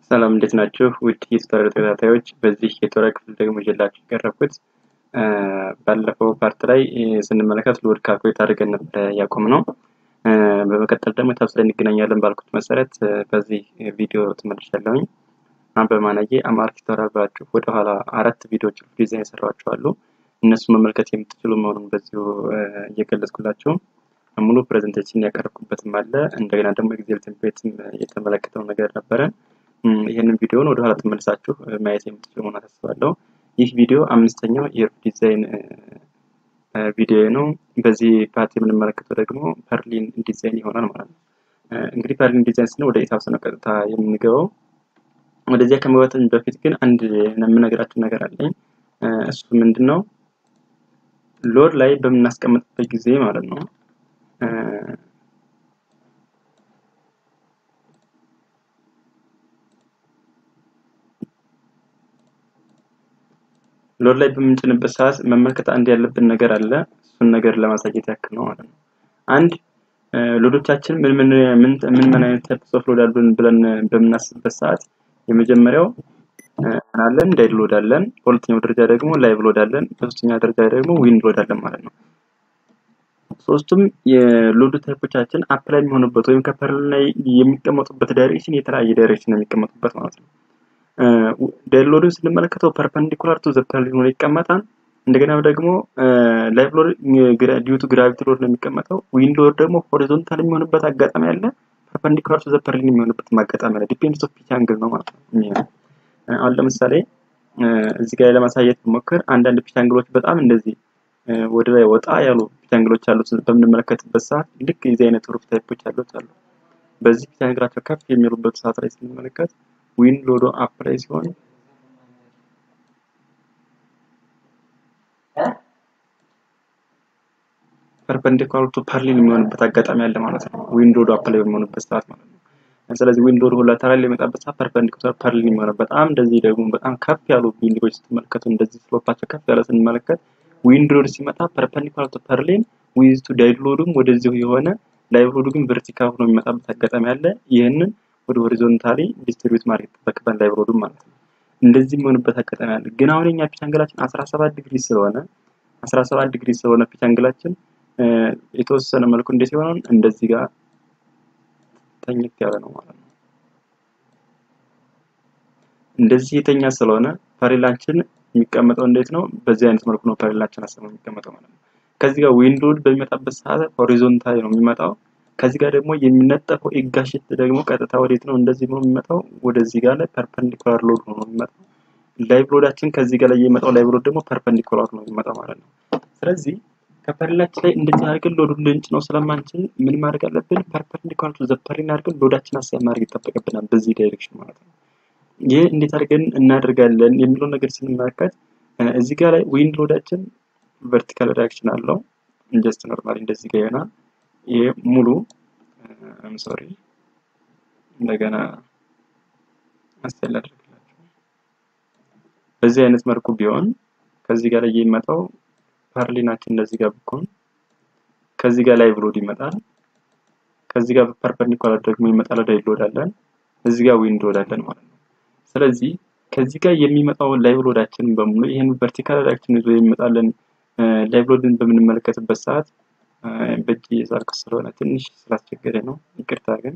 ሰላም እንዴት ናችሁ? ውድ የቱቶሪያል ተከታታዮች፣ በዚህ የቱቶሪያል ክፍል ደግሞ ይዤላችሁ የቀረብኩት ባለፈው ፓርት ላይ ስንመለከት ሎድ ካልኩሌት አድርገን ነበረ ያቆምነው። በመቀጠል ደግሞ ታብስ ላይ እንገናኛለን ባልኩት መሰረት በዚህ ቪዲዮ ተመልሻለሁኝ። በማናዬ አማርክ ቱቶሪያል ብላችሁ ወደኋላ አራት ቪዲዮዎች ዲዛይን የሰራኋቸው አሉ። እነሱን መመልከት የምትችሉ መሆኑን በዚሁ እየገለጽኩላችሁ ሙሉ ፕሬዘንቴሽን ያቀረብኩበትም አለ። እንደገና ደግሞ ኤግዜል ቴምፕሌትም የተመለከተው ነገር ነበረ። ይህንን ቪዲዮውን ወደኋላ ተመልሳችሁ ማየት የምትችሉ መሆኑን አሳስባለሁ። ይህ ቪዲዮ አምስተኛው የሩፍ ዲዛይን ቪዲዮ ነው። በዚህ ፓርት የምንመለከተው ደግሞ ፐርሊን ዲዛይን ይሆናል ማለት ነው። እንግዲህ ፐርሊን ዲዛይን ስንል ወደ ኢታብስ ነው ቀጥታ የምንገባው። ወደዚያ ከመግባታችን በፊት ግን አንድ የምነግራችሁ ነገር አለኝ። እሱ ምንድን ነው? ሎድ ላይ በምናስቀምጥበት ጊዜ ማለት ነው ሎድ ላይ በምንጭንበት ሰዓት መመልከት አንድ ያለብን ነገር አለ። እሱን ነገር ለማሳየት ያክል ነው ማለት ነው። አንድ ሎዶቻችን ምን ምን ምን ምን አይነት ታይፕስ ኦፍ ሎድ አሉን ብለን በምናስብበት ሰዓት የመጀመሪያው አለን ዴድ ሎድ አለን። በሁለተኛው ደረጃ ደግሞ ላይቭ ሎድ አለን። በሶስተኛ ደረጃ ደግሞ ዊንድ ሎድ አለን ማለት ነው። ሶስቱም የሎድ ታይፖቻችን አፕላይ የሚሆኑበት ወይም ከፐርል ላይ የሚቀመጡበት ዳይሬክሽን የተለያየ ዳይሬክሽን ነው የሚቀመጡበት ማለት ነው። ዴድ ሎድን ስንመለከተው ፐርፐንዲኩላር ቱ ዘ ፐርሊን ሆኖ ይቀመጣል። እንደገና ደግሞ ላይቭ ሎድ ዲዩ ቱ ግራቪቲ ሎድ ነው የሚቀመጠው። ዊንድ ሎድ ደግሞ ሆሪዞንታል የሚሆንበት አጋጣሚ አለ። ፐርፐንዲኩላር ቱ ዘ ፐርሊን የሚሆንበት አጋጣሚ አለ። ዲፔንድስ ኦፍ ፒች አንግል ነው ማለት ነው። አሁን ለምሳሌ እዚህ ጋር ለማሳየት ብሞክር አንዳንድ ፒች አንግሎች በጣም እንደዚህ ወደ ላይ ወጣ ያሉ ፒች አንግሎች አሉት በምንመለከትበት ሰዓት ልክ የዚህ አይነት ሩፍ ታይፖች ያሉት አሉ። በዚህ ፒች አንግላቸው ከፍ የሚሉበት ሰዓት ላይ ስንመለከት ዊንድ ሎዶ አፕ ላይ ሲሆን ፐርፐንዲኩላር ቱ ፐርሊን የሚሆንበት አጋጣሚ አለ ማለት ነው። ዊንድ ሎዶ አፕ ላይ በሚሆንበት ሰዓት ማለት ነው። ስለዚህ ዊንድ ሎድ ላተራል የሚመጣበት ሰዓት ፐርፐንዲኩላር ፐርሊን የሚሆነው በጣም እንደዚህ ደግሞ በጣም ከፍ ያሉ ቢልዲንጎች ስትመለከቱ እንደዚህ ስሎፓቸው ከፍ ያለ ስንመለከት ዊንድ ሎድ ሲመጣ ፐርፐንዲኩላር ቱ ፐርሊን ዊዝ ቱ ዳይድ ሎድም ወደዚሁ የሆነ ላይቭ ሎዱ ግን ቨርቲካል ሆኖ የሚመጣበት አጋጣሚ አለ። ይህንን ወደ ሆሪዞንታሊ ዲስትሪቢዩት ማድረግ ይጠበቅበታል ላይቭ ሎዱም ማለት ነው። እንደዚህ የሚሆንበት አጋጣሚ አለ። ግን አሁን የኛ ፒች አንግላችን 17 ዲግሪ ስለሆነ 17 ዲግሪ ስለሆነ ፒች አንግላችን የተወሰነ መልኩ እንዴት ሲሆን እንደዚህ ጋር ተኝት ያለ ነው ማለት ነው። እንደዚህ የተኛ ስለሆነ ፐሬላችን የሚቀመጠው እንዴት ነው? በዚህ አይነት መልኩ ነው ፐሬላችን አስበው የሚቀመጠው ማለት ነው። ከዚህ ጋር ዊንድ ሎድ በሚመጣበት ሰዓት ሆሪዞንታሊ ነው የሚመጣው። ከዚህ ጋር ደግሞ የሚነጠፈው ኤጋሽት ደግሞ ቀጥታ ወዴት ነው እንደዚህ ነው የሚመጣው? ወደዚህ ጋር ላይ ፐርፐንዲኩላር ሎድ ነው የሚመጣው። ላይቭ ሎዳችን ከዚህ ጋር ላይ የሚመጣው ላይቭ ሎድ ደግሞ ፐርፐንዲኩላር ነው የሚመጣው ማለት ነው። ስለዚህ ከፐርላችን ላይ እንደዚህ አድርገን ሎዱን ልንጭ ነው ስለማንችል ምን ማድረግ አለብን? ፐርፐንዲኩላር ቱ ዘ ፐርሊን አድርገን ሎዳችን አሳይ ማድረግ ይጠበቅብናል በዚህ ዳይሬክሽን ማለት ነው። ይህ እንዴት አድርገን እናደርጋለን የሚለው ነገር ስንመለከት እዚህ ጋር ላይ ዊንድ ሎዳችን ቨርቲካል ሪያክሽን አለው። ጀስት ኖርማሊ እንደዚህ ጋር ይሆናል። ይሄ ሙሉ ሶሪ እንደገና አስተል አድርግላችሁ በዚህ አይነት መልኩ ቢሆን ከዚህ ጋር ላይ የሚመጣው ፐርሊናችን እንደዚህ ጋር ብኮን ከዚህ ጋር ላይቭ ሎድ ይመጣል። ከዚህ ጋር ፐርፐንዲኩላር ደግሞ ይመጣል ላይቭ ሎድ አለን። እዚህ ጋር ዊንድ ሎድ አለን ማለት ነው። ስለዚህ ከዚህ ጋር የሚመጣው ላይቭ ሎዳችን በሙሉ ይህን ቨርቲካል ሪያክሽን ይዞ የሚመጣለን ላይቭ ሎድን በምንመለከትበት ሰዓት በእጅ የሳልኩ ስለሆነ ትንሽ ስላስቸገረ ነው፣ ይቅርታ ግን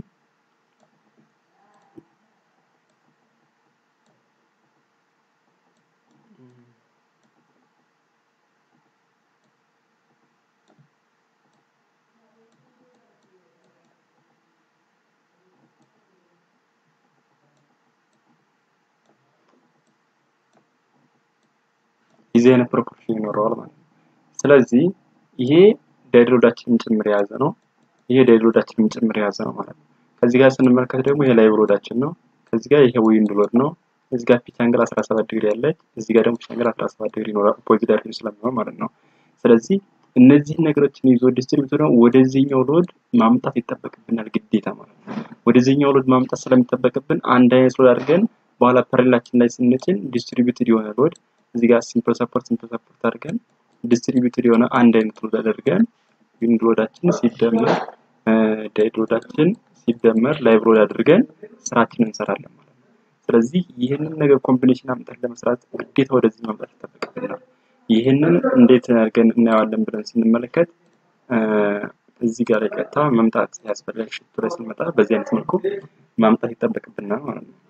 የዚህ አይነት ፕሮፖርሽን ይኖረዋል ማለት ነው። ስለዚህ ይሄ ዳይሎዳችንን ጭምር የያዘ ነው። ይሄ ዳይሎዳችንን ጭምር የያዘ ነው ማለት ነው። ከዚህ ጋር ስንመለከት ደግሞ ይሄ ላይቭ ሎዳችን ነው። ከዚህ ጋር ይሄ ዊንድ ሎድ ነው። እዚህ ጋር ፒች አንግል 17 ዲግሪ ያለች፣ እዚህ ጋር ደግሞ ፒች አንግል 17 ዲግሪ ይኖራል። ኦፖዚት ዳይሬክሽን ስለሚሆን ማለት ነው። ስለዚህ እነዚህን ነገሮችን ይዞ ዲስትሪቢዩተር ነው ወደዚህኛው ሎድ ማምጣት ይጠበቅብናል ግዴታ ማለት ነው። ወደዚህኛው ሎድ ማምጣት ስለሚጠበቅብን አንድ አይነት ሎድ አድርገን በኋላ ፐሬላችን ላይ ስንጭን ዲስትሪቢዩትድ የሆነ ሎድ እዚህ ጋር ሲምፕል ሰፖርት ሲምፕል ሰፖርት አድርገን ዲስትሪቢዩትድ የሆነ አንድ አይነት ሎድ አድርገን ዊንድ ሎዳችን ሲደመር ዳይድ ሎዳችን ሲደመር ላይቭ ሎድ አድርገን ስራችንን እንሰራለን ማለት ነው። ስለዚህ ይህንን ነገር ኮምቢኔሽን አምጠን ለመስራት ግዴታ ወደዚህ መምጣት ይጠበቅብናል። ይህንን እንዴት አድርገን እናየዋለን ብለን ስንመለከት እዚህ ጋር ላይ ቀጥታ መምጣት ያስፈልጋል። ሽቱ ላይ ስንመጣ በዚህ አይነት መልኩ ማምጣት ይጠበቅብናል ማለት ነው።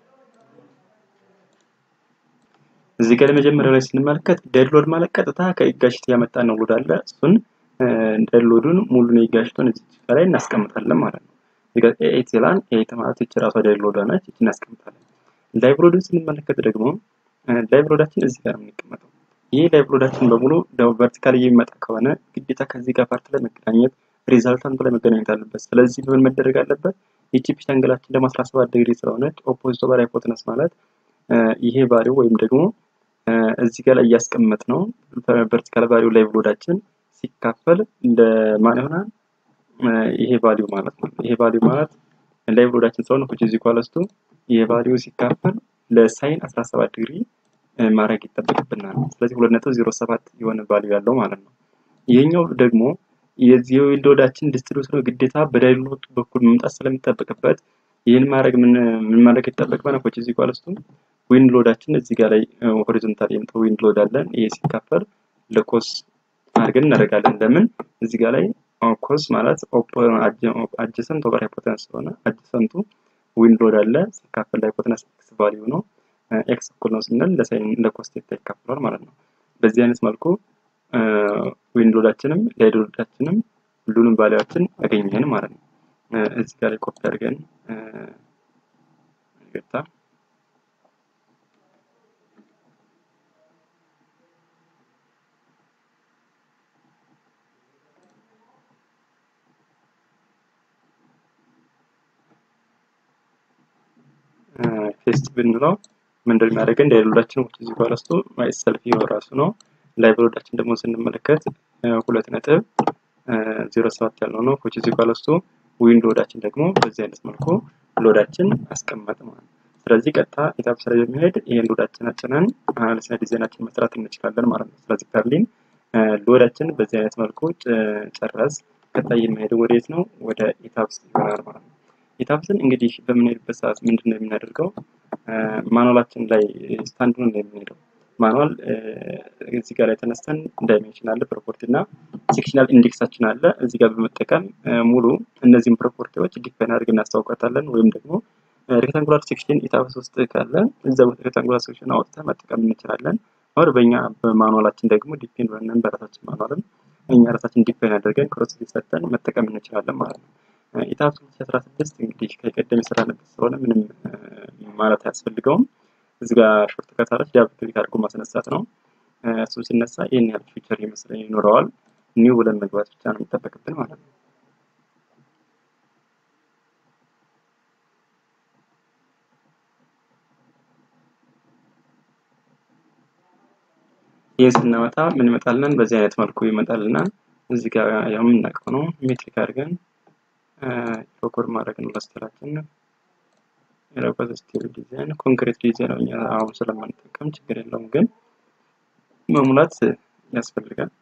እዚህ ጋር መጀመሪያ ላይ ስንመለከት ዴድሎድ ማለት ቀጥታ ከኢጋሽት ያመጣ ነው ሎድ አለ። እሱን ዴድሎዱን ሙሉን የኢጋሽቱን እዚህ ላይ እናስቀምጣለን ማለት ነው። እዚህ ጋር ኤት ይላል። ኤት ማለት እቺ ራሷ ዴድሎዷ ነች። እቺ እናስቀምጣለን። ላይቭ ሎድን ስንመለከት ደግሞ ላይቭ ሎዳችን እዚህ ጋር ነው የሚቀመጠው። ይህ ላይቭ ሎዳችን በሙሉ ቨርቲካል የሚመጣ ከሆነ ግዴታ ከዚህ ጋር ፓርት ላይ መገናኘት ሪዛልታንቱ ላይ መገናኘት አለበት። ስለዚህ ምን መደረግ አለበት? ይቺ ፒች አንግላችን ደግሞ 17 ዲግሪ ስለሆነች ኦፖዚት ኦቨር ሃይፖተነስ ማለት ይሄ ቫሊው ወይም ደግሞ እዚህ ጋር ላይ እያስቀመጥ ነው ቨርቲካል ቫሊው ላይቭ ሎዳችን ሲካፈል ለማን ይሆናል? ይሄ ቫሊው ማለት ነው። ይሄ ቫሊው ማለት ላይቭ ሎዳችን ስለሆነ which is equals to ይሄ ቫሊው ሲካፈል ለሳይን 17 ዲግሪ ማድረግ ይጠበቅብናል። ስለዚህ 2.07 የሆነ ቫሊው ያለው ማለት ነው። ይሄኛው ደግሞ የዚህ ሎዳችን ዲስትሪቢዩተር ግዴታ በዳይሎት በኩል መምጣት ስለሚጠበቅበት ይህን ማድረግ ምን ምን ማድረግ ይጠበቅበናል? which is equals to ዊንድ ሎዳችን እዚህ ጋር ላይ ሆሪዞንታል የምጠው ዊንድ ሎድ አለን። ይሄ ሲካፈል ለኮስ አድርገን እናደርጋለን። ለምን እዚህ ጋር ላይ ኮስ ማለት አጀሰንት ኦቨር ሃይፖተነስ ስለሆነ አጀሰንቱ ዊንድ ሎድ አለ ሲካፈል ለሃይፖተነስ ኤክስ ቫልዩ ነው። ኤክስ እኩል ነው ስንል ለሳይን ለኮስ ቴታ ይካፈላል ማለት ነው። በዚህ አይነት መልኩ ዊንድ ሎዳችንም ላይድ ሎዳችንም ሁሉንም ቫልዩዎችን አገኘን ማለት ነው። እዚህ ጋር ላይ ኮፒ አድርገን ይቅርታ ፔስት ብንለው ምንድን የሚያደርገን ላይቭ ሎዳችን ውጭ እዚህ ጋር ውስጡ ማይሰልፍ ይኸው ራሱ ነው። ላይቭ ሎዳችን ደግሞ ስንመለከት ሁለት ነጥብ ዜሮ ሰባት ያልነው ነው። which እዚህ ጋር ውስጡ ዊንድ ሎዳችን ደግሞ በዚህ አይነት መልኩ ሎዳችን አስቀመጥ ማለት ነው። ስለዚህ ቀጥታ ኢታፕ ስራ የሚሄድ ይሄን ሎዳችን አጭነን አናሊሲስ ዲዛይናችን መስራት እንችላለን ማለት ነው። ስለዚህ ከርሊን ሎዳችን በዚህ አይነት መልኩ ጨረስ። ቀጣይ የሚሄደው ወዴት ነው? ወደ ኢታፕስ ይሆናል ማለት ነው። ኢታፕስን እንግዲህ በምንሄድበት ሰዓት ምንድን ነው የምናደርገው? ማኑዋላችን ላይ ስታንዱን ነው የምንሄደው። ማኑዋል እዚህ ጋር ላይ ተነስተን ዳይሜንሽን አለ፣ ፕሮፖርቲ እና ሴክሽናል ኢንዴክሳችን አለ። እዚህ ጋር በመጠቀም ሙሉ እነዚህን ፕሮፖርቲዎች ዲፋይን አድርገን እናስታውቃታለን። ወይም ደግሞ ሬክታንጉላር ሴክሽን ኢታፕስ ውስጥ ካለ እዛ ሬክታንጉላር ሴክሽን አውጥተን መጠቀም እንችላለን። አሁን በእኛ በማኑዋላችን ደግሞ ዲፔንድ ሆነን በራሳችን ማኑዋልም እኛ ራሳችን ዲፋይን አድርገን ክሮስ ሰጠን መጠቀም እንችላለን ማለት ነው። ኢታፕስ 2016 እንግዲህ ከቀደም የሰራንበት ስለሆነ ምንም ማለት አያስፈልገውም። እዚህ ጋር ሾርት ከታረች ዳብል ክሊክ አድርጎ ማስነሳት ነው። እሱ ሲነሳ ይህን ያህል ፊቸር ይመስለኝ ይኖረዋል። ኒው ብለን መግባት ብቻ ነው የሚጠበቅብን ማለት ነው። ይህ ስናመጣ ምን ይመጣልናል? በዚህ አይነት መልኩ ይመጣልናል። እዚህ ጋር ያው የምናውቀው ነው። ሜትሪክ አድርገን ፎኮር ማድረግ ነው ለስቴላችን የረበት ስቲል ዲዛይን ኮንክሪት ዲዛይን እኛ አሁን ስለማንጠቀም ችግር የለውም፣ ግን መሙላት ያስፈልጋል።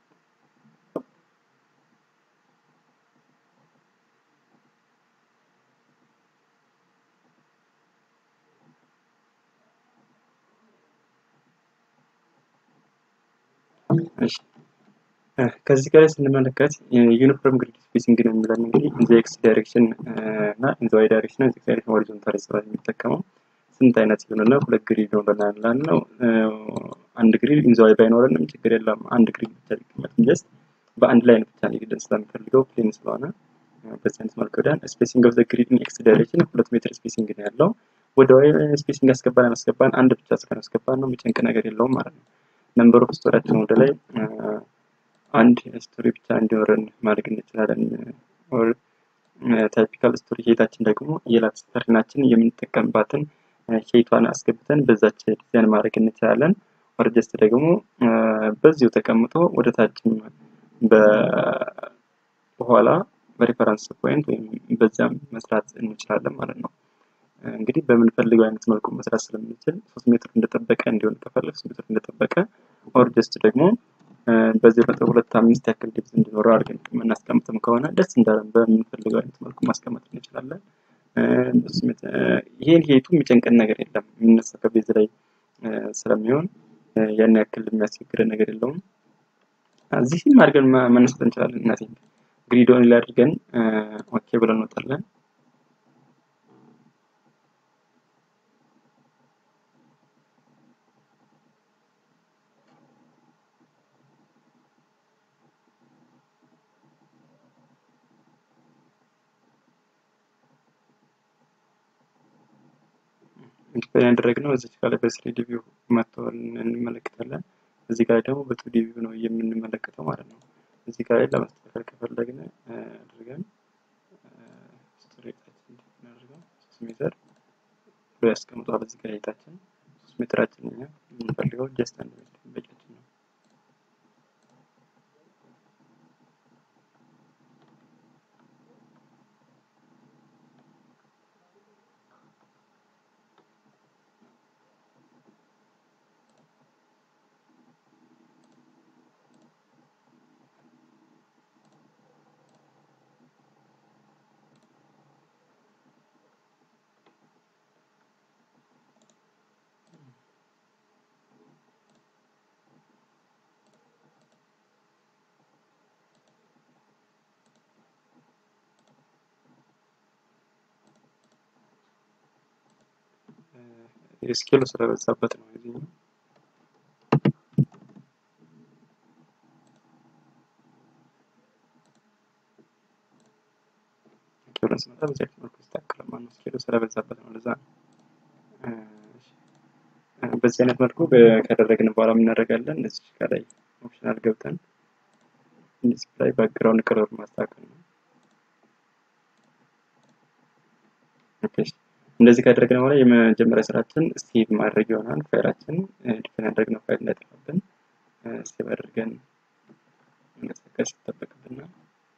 እሺ ከዚህ ጋር ስንመለከት ዩኒፎርም ግሪድ ስፔሲንግ ነው የሚለን እንግዲህ ኢን ኤክስ ዳይሬክሽን እና ኢን ዋይ ዳይሬክሽን ኢን ዳይሬክሽን ሆሪዞንታል ስራ የሚጠቀመው ስንት አይነት ይሆንና ሁለት ግሪድ ነው ብለናል ነው። አንድ ግሪድ ኢን ዋይ ባይኖረንም ችግር የለም አንድ ግሪድ ብቻ ሊቀመጥ ጀስት በአንድ ላይ ብቻ ሊግደን ስለሚፈልገው ፕሌን ስለሆነ በዚህ አይነት መልኩ ወዲያን ስፔሲንግ ኦፍ ዘ ግሪድ ኢን ኤክስ ዳይሬክሽን ሁለት ሜትር ስፔሲንግ ነው ያለው። ወደ ዋይ ስፔሲንግ አስገባን አስገባን አንድ ብቻ እስከን አስገባን ነው የሚጨንቅ ነገር የለውም ማለት ነው። ነምበር ኦፍ ስቶሪያችን ወደ ላይ አንድ ስቶሪ ብቻ እንዲኖረን ማድረግ እንችላለን። ኦር ታይፒካል ስቶሪ ሄታችን ደግሞ የላት ስተርናችን የምንጠቀምባትን ሄቷን አስገብተን በዛች ዲዛይን ማድረግ እንችላለን። ኦር ጀስት ደግሞ በዚሁ ተቀምጦ ወደ ታችም በኋላ በሪፈረንስ ፖይንት ወይም በዚያም መስራት እንችላለን ማለት ነው። እንግዲህ በምንፈልገው አይነት መልኩ መስራት ስለምንችል ሶስት ሜትር እንደጠበቀ እንዲሆን ከፈለግ ሶስት ሜትር እንደጠበቀ ኦር ጀስት ደግሞ በዚህ ነጥብ ሁለት አምስት ያክል ዲፕዝ እንዲኖረው አድርገን የምናስቀምጥም ከሆነ ደስ እንዳለን በምንፈልገው አይነት መልኩ ማስቀመጥ እንችላለን። ይሄን ሄቱ የሚጨንቀን ነገር የለም። የምነሳው ከቤዝ ላይ ስለሚሆን ያን ያክል የሚያስቸግረን ነገር የለውም። እዚህም አድርገን መነሳት እንችላለን። እናቴ ግሪዶን ላይ አድርገን ኦኬ ብለን እንወጣለን። ዲፋይን ያደረግነው እዚህ ጋር ላይ በስሪዲ ቪው መጥቶ እንመለከታለን። እዚህ ጋር ደግሞ በቱ ዲ ቪው ነው የምንመለከተው ማለት ነው። እዚህ ጋር ላይ ለማስተካከል ከፈለግን አድርገን ስትሬታችን እናደርገው ሶስት ሜትር ብሎ ያስቀምጧል። እዚህ ጋር ሄታችን ሶስት ሜትራችን እኛ የምንፈልገው ጀስት አንድ ሜትር በቂያችን ነው። ስኬሉ ስለበዛበት ነው የዚህኛው። ስኬሉን ስመጣ በዚህ አይነት መልኩ ይስተካከላል ማለት ነው። ስኬሉ ስለበዛበት ነው ለዛ ነው። በዚህ አይነት መልኩ ካደረግን በኋላ የምናደርጋለን እዚህ ጋር ላይ ኦፕሽናል ገብተን ዲስፕላይ ባክግራውንድ ከለር ማስተካከል ነው። ኦኬ እንደዚህ ካደረግን በኋላ የመጀመሪያ ስራችን ስቴቭ ማድረግ ይሆናል። ፋይላችን ዲፋይን ያደረግነው ፋይል እንዳይጠፋብን ስቴቭ አድርገን መንቀሳቀስ ይጠበቅብናል።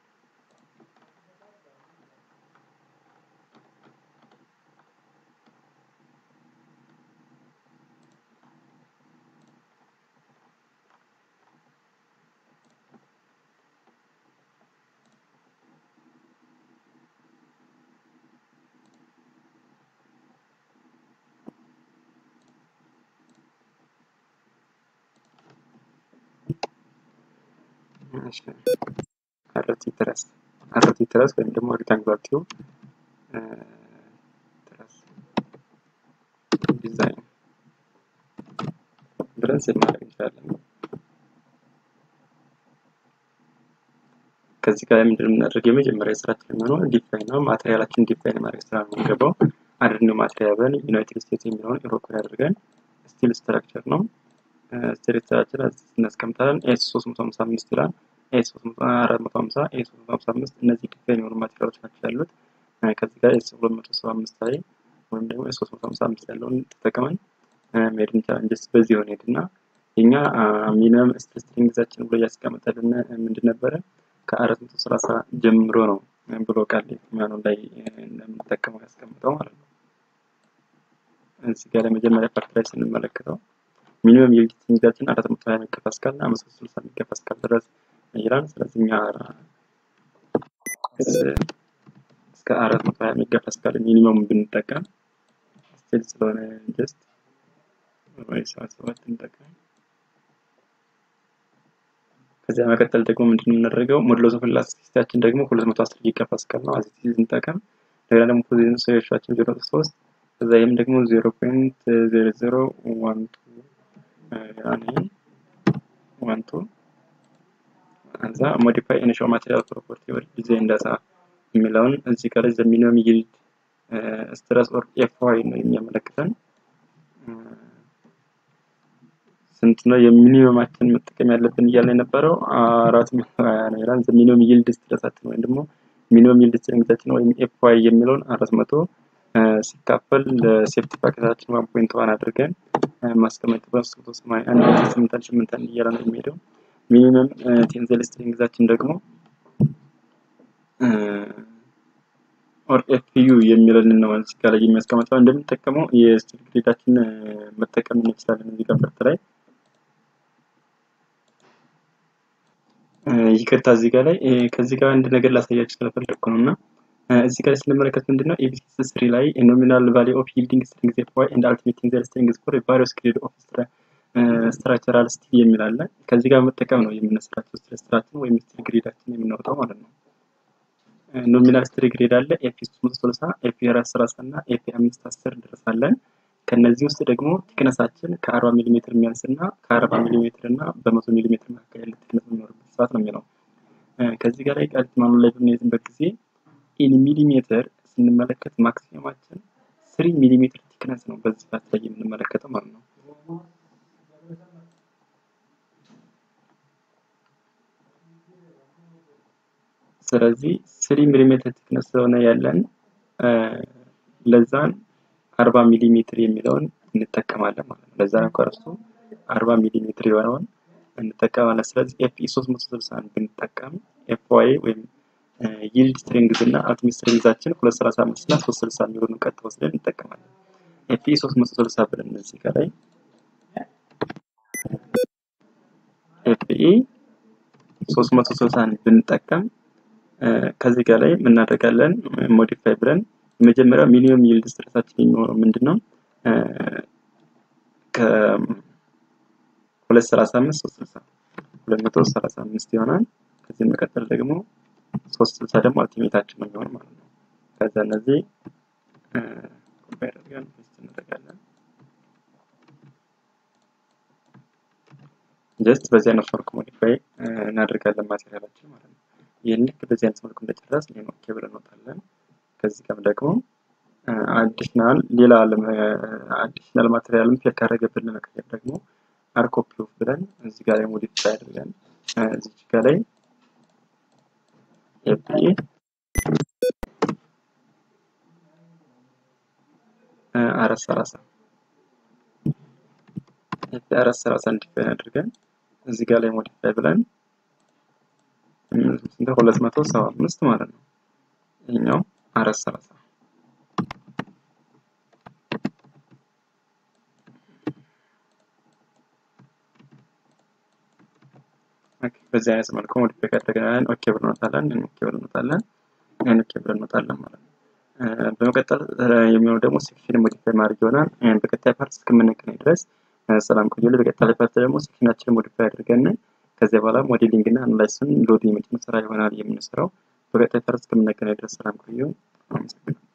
አርቲ ትረስ አርቲ ትረስ ወይም ደግሞ ሬክታንጉላር ቲዩብ ትረስ ዲዛይን ብለን ሴት ማድረግ እንችላለን። ከዚህ ጋር ምንድን የምናደርገው የመጀመሪያ ስራችን የሚሆነው ዲፋይን ነው። ማቴሪያላችን ዲፋይን ማድረግ ስራ ነው የሚገባው። አድርኖ ማቴሪያል ብለን ዩናይትድ ስቴትስ የሚለውን ኢሮፕን አድርገን ስቲል ስትራክቸር ነው ስትራክቸራችን እናስቀምጣለን። ኤስ 355 ይላል። ኤስ 450 ኤስ 355 እነዚህ ዲዛይን የሆኑ ማቴሪያሎች ናቸው ያሉት። ከዚህ ጋር ኤስ 275 ላይ ወይም ደግሞ ኤስ 355 ያለውን ተጠቅመን መሄድ እንችላለን። ጀስት በዚህ ሆነ ሄድና የኛ ሚኒመም ስትሪንግዛችን ብሎ እያስቀመጠልን ምንድን ነበረ ከ430 ጀምሮ ነው ብሎ ቃል ማኑ ላይ እንደምንጠቀመው ያስቀምጠው ማለት ነው። እዚህ ጋር ለመጀመሪያ ፓርት ላይ ስንመለከተው ሚኒመም የኤዲት ስትሪንጋችን 420 ሜጋ ፓስካል እና 560 ሜጋ ፓስካል ድረስ ይላል። ስለዚህ እኛ እስከ 420 ሜጋ ፓስካል ሚኒመም ብንጠቀም ስቲል ስለሆነ ጀስት ወይ ሰባት ሰባት እንጠቀም። ከዚያ መቀጠል ደግሞ ምንድን የምናደርገው ሞድሎስ ኦፍ ኢላስቲሲቲያችን ደግሞ 210 ጊጋ ፓስካል ነው። አዚቲ እንጠቀም። እንደገና ደግሞ ፖዚሽን ሶሉሽናችን 0.3 ከዛ ይህም ደግሞ 0.0012 ያኔ ዋን ቱ ከዛ ሞዲፋይ ኢኒሻል ማቴሪያል ፕሮፐርቲ ወር ዲዛይን ዳታ የሚለውን እዚህ ጋር ዘ ሚኒመም ይልድ ስትረስ ኦር ኤፍ ዋይ ነው የሚያመለክተን ስንት ነው የሚኒመማችን መጠቀም ያለብን እያለ የነበረው አራት መቶ ሀያ ነው ይላል። ዘ ሚኒመም ይልድ ስትረሳችን ወይም ደግሞ ሚኒመም ይልድ ስትሬንግዛችን ወይም ኤፍ ዋይ የሚለውን አራት መቶ ሲካፈል ለሴፍቲ ፓኬታችን ዋን ፖይንት ዋን አድርገን ማስቀመጥ በሶስት መቶ ሰማንያ አንድ ስምንት አንድ ስምንት አንድ እያለ ነው የሚሄደው። ሚኒመም ቴንዘል ስትሪንግዛችን ደግሞ ኦር ኤፍዩ የሚለን ነው እዚህ ጋር ላይ የሚያስቀምጠው እንደምንጠቀመው የስትሪንግ ግሬዳችን መጠቀም እንችላለን። እዚህ ጋር ፈርት ላይ ይቅርታ፣ እዚህ ጋር ላይ ከዚህ ጋር አንድ ነገር ላሳያችሁ ስለፈለግኩ ነው እና እዚህ ጋር ስንመለከት ምንድነው ኤቢሲ ስሪ ላይ ኖሚናል ቫሊ ኦፍ ይልዲንግ ስትሪንግ ዜት ዋይ ኤንድ አልቲሜቲንግ ዘር ስትሪንግ ፎር ቫሪዮስ ግሬድ ኦፍ ስትራክቸራል ስቲል የሚል አለ። ከዚህ ጋር መጠቀም ነው የምንሰራቸው ስትራክቸራችን ወይም ስትሪ ግሬዳችን የምናወጣው ማለት ነው። ኖሚናል ስትሪ ግሬድ አለ ኤፒ 360 ኤፒ 430 እና ኤፒ 510 ድረስ አለን። ከነዚህ ውስጥ ደግሞ ቲክነሳችን ከ40 ሚሊ ሜትር የሚያንስ እና ከ40 ሚሊ ሜትር እና በ100 ሚሊ ሜትር መካከል ያለ ቲክነስ የሚኖርበት ሰዓት ነው የሚለው። ከዚህ ጋር ላይ ቃሊቲ ማኑ ላይ በምንይዝበት ጊዜ ኢን ሚሊ ሜትር ስንመለከት ማክሲመማችን ስሪ ሚሊ ሜትር ቲክነስ ነው በዚህ ሰዓት ላይ የምንመለከተው ማለት ነው። ስለዚህ ስሪ ሚሊ ሜትር ቲክነስ ስለሆነ ያለን ለዛን አርባ ሚሊ ሜትር የሚለውን እንጠቀማለን ማለት ነው። ለዛ ነው ከእርሱ አርባ ሚሊ ሜትር የሆነውን እንጠቀማለን። ስለዚህ ኤፍ ኢ ሶስት መቶ ስልሳን ብንጠቀም ኤፍ ዋይ ወይም ይልድ ስትሪንግዝ እና አልቲሜት ስትሪንግዛችን ሁለት ሰላሳ አምስት እና ሶስት ስልሳ የሚሆኑ ቀጥ ወስደን እንጠቀማለን። ኤፍ ኢ ሶስት መቶ ስልሳ ብለን እዚህ ጋር ላይ ኤፍ ኢ ሶስት መቶ ስልሳን ብንጠቀም ከዚህ ጋር ላይ የምናደርጋለን ሞዲፋይ ብለን የመጀመሪያው ሚኒመም ይልድ ስትሬሳችን የሚሆነው ምንድን ነው? ከሁለት ሰላሳ አምስት ሶስት ስልሳ ሁለት መቶ ሰላሳ አምስት ይሆናል። ከዚህ መቀጠል ደግሞ ሶስት ስልሳ ደግሞ አልቲሜታችን ነው የሚሆን ማለት ነው። ከዛ እነዚህ ኮምፓይር አድርገን ፔስት እናደርጋለን። ጀስት በዚህ አይነት መልኩ ሞዲፋይ እናደርጋለን ማቴሪያላችን ማለት ነው። ይህን ልክ በዚህ አይነት መልኩ እንደጨረስ ይሄን ኦኬ ብለን እንወጣለን። ከዚህ ጋር ደግሞ አዲሽናል ሌላ አዲሽናል ማቴሪያልም ፌር ካደረገብን ለመቀየር ደግሞ አርኮፒ ኦፍ ብለን እዚህ ጋር ላይ ሞዲፋይ አድርገን እዚህ ጋር ላይ ኤፒኤ አራት ሰላሳ ኤፒ አራት ሰላሳ ዲፋይን አድርገን እዚህ ጋር ላይ ሞዲፋይ ብለን ሁለት መቶ ሰባ አምስት ማለት ነው። ይሄኛው አራት ሰላሳ በዚህ አይነት መልኩ ሞዲፋይ ካደረግን ኦኬ ብለን እንወጣለን። ኦኬ ብለን እንወጣለን። ኦኬ ብለን እንወጣለን ማለት ነው። በመቀጠል የሚሆነው ደግሞ ሴክሽን ሞዲፋይ ማድረግ ይሆናል። በቀጣይ ፓርት እስከምንገናኝ ድረስ ሰላም ቆዩልኝ። በቀጣይ ፓርት ደግሞ ሴክሽናችንን ሞዲፋይ አድርገን ከዚያ በኋላ ሞዴሊንግ እና አናላይስን ሎድ የመጭመር ስራ ይሆናል የምንሰራው። በቀጣይ ፓርት እስከምንገናኝ ድረስ ሰላም ቆዩ። አመሰግናለሁ።